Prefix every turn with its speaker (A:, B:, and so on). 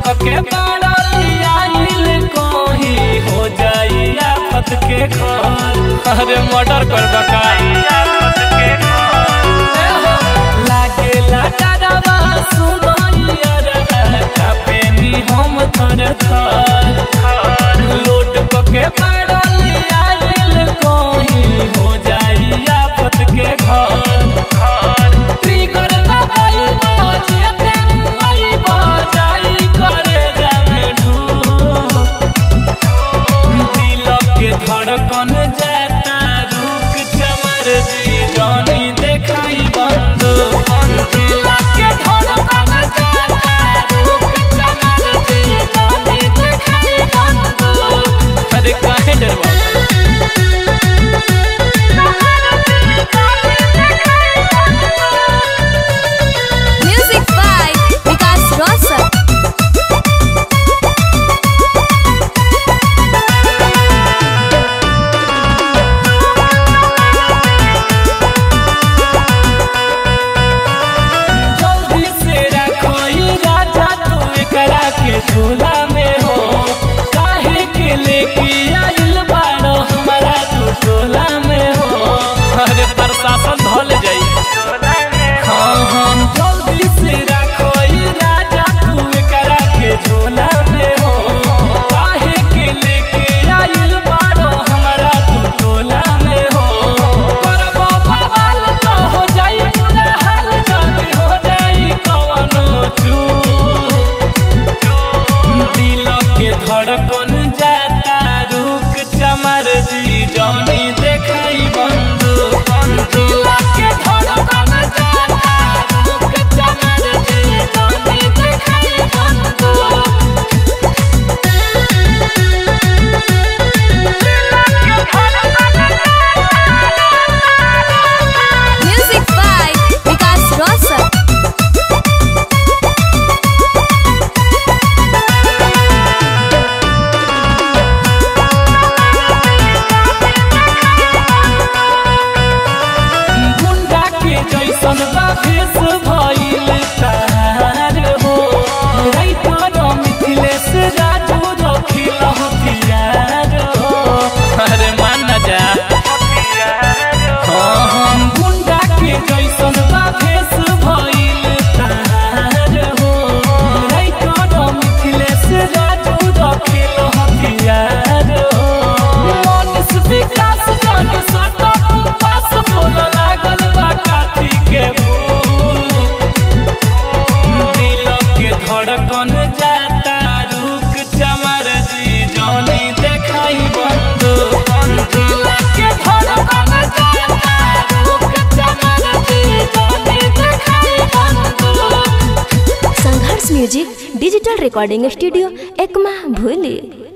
A: के बाड़ल आइल कोही हो जाई आफत के घर अरे मर्डर कर बकाई आफत के घर लागे लाडवा सुनैया रे कापे नी हम थर थर लोट के बाड़ल आइल कोही हो जाई आफत के घर ट्रिगर दबाई बजे आई बजाई करे जामे ढू दिल के धड़कन जाता रुक चमर जी जानी देखाई बंद दिल के धड़कन जाता रुक चमर जी जानी देखाई बंद अरे काहे डरवा
B: Music by Vikas Rosa.
A: जल्दी से रखो ई राजा तू एकरा के झूला में हो काहे के लेके आइल बाड़ो हमारा तू टोला में हो अरे प्रशासन धल जाई हाँ हाँ जल्दी से रखो ई राजा तू एकरा के झूला में हो काहे के लेके आइल बाड़ो हमारा तू टोला में हो करबो बवाल तो हो जाई पूरा हाल जल्दी हो जाई कवनो चूक दिल के धड़कन जाता रुक चमर जी जौनी देखाई बंद दिल के धड़कन जाता रुक चमर जी जौनी देखाई बंद
B: Music by Vikas Rosa.
A: गुंडा के जैसन बा भेष भइल तार हो राइटर मिथिलेश राजू रखिल हथियार हो अरे मान न जा हाँ हम गुंडा के जैसन बा भेष भइल तार हो राइटर मिथिलेश राजू रखिल हथियार हो मनीष विकास जन सटक पास बोल लागल बा काठी के फूल दिल के धड़कन जाता रुक चमर जी जौनी देखाई बंद दिल के धड़कन जाता रुक चमर जी जौनी देखाई बंद
B: Sangharsh music digital recording studio Ekma भूली